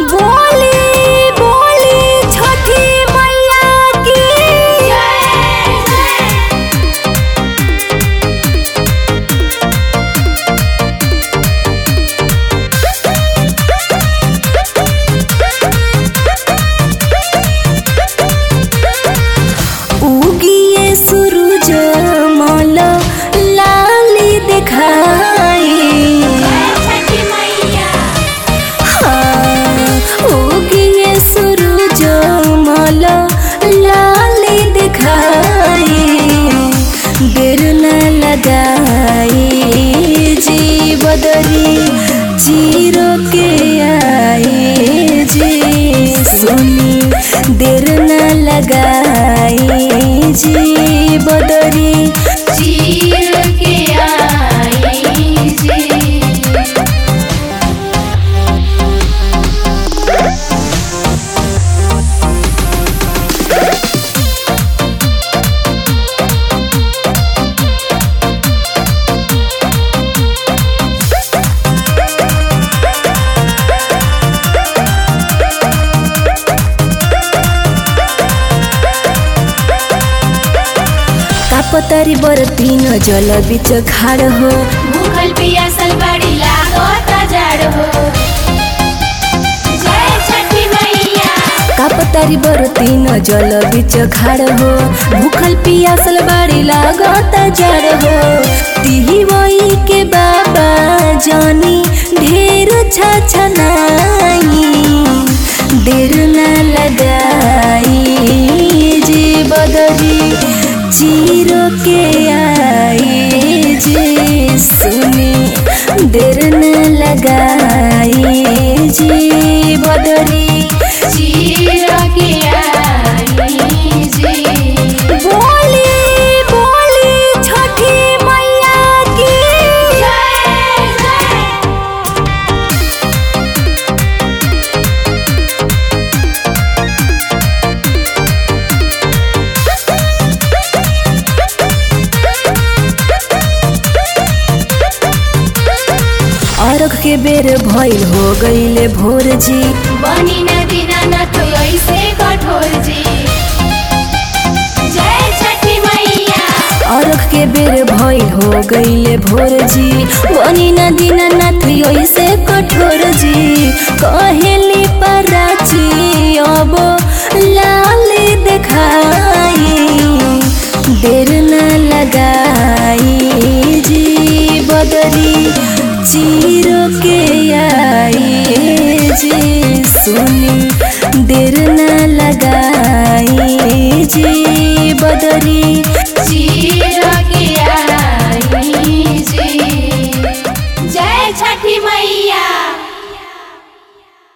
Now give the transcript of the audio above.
बोली बोली छठी मैया की उगिए सूरज मल लाली दिखाई हाँ, उगिए सूरज मल लाली दिखाई देर न लगाई जी बदरी चीरो के आई जी सुनी देर न लगाई जी बदरी चीर के आई जी कापतारी बरती न जल बिच खाड़ हो भूखल पियासल बड़ी लागत जाड़ हो जय छठी मैया कापतारी बरती न जल बिच खाड़ हो भूखल पियासल बाड़ी लागत जड़ हो तिही वही के बाबा जानी ढेर छछनाई देर न लगाई जी बदरी चीरो के आई जी सुनी देर न लगाई जी बदरी चीर के आई जी बोली बोली छठी मैया की जय जय अरख के बेर भइल हो गईले भोर जी बनी नदी न तो ऐसे कठोर जी जय छठी मैया अरख के बेर भइल हो गईले भोर जी बनी नदी नाथ ऐसे कठोर जी कहेली पराची अब लाल देखाई देर न लगाई जी बदरी चीरो के आई जी सुनी देर न लगाई जी बदरी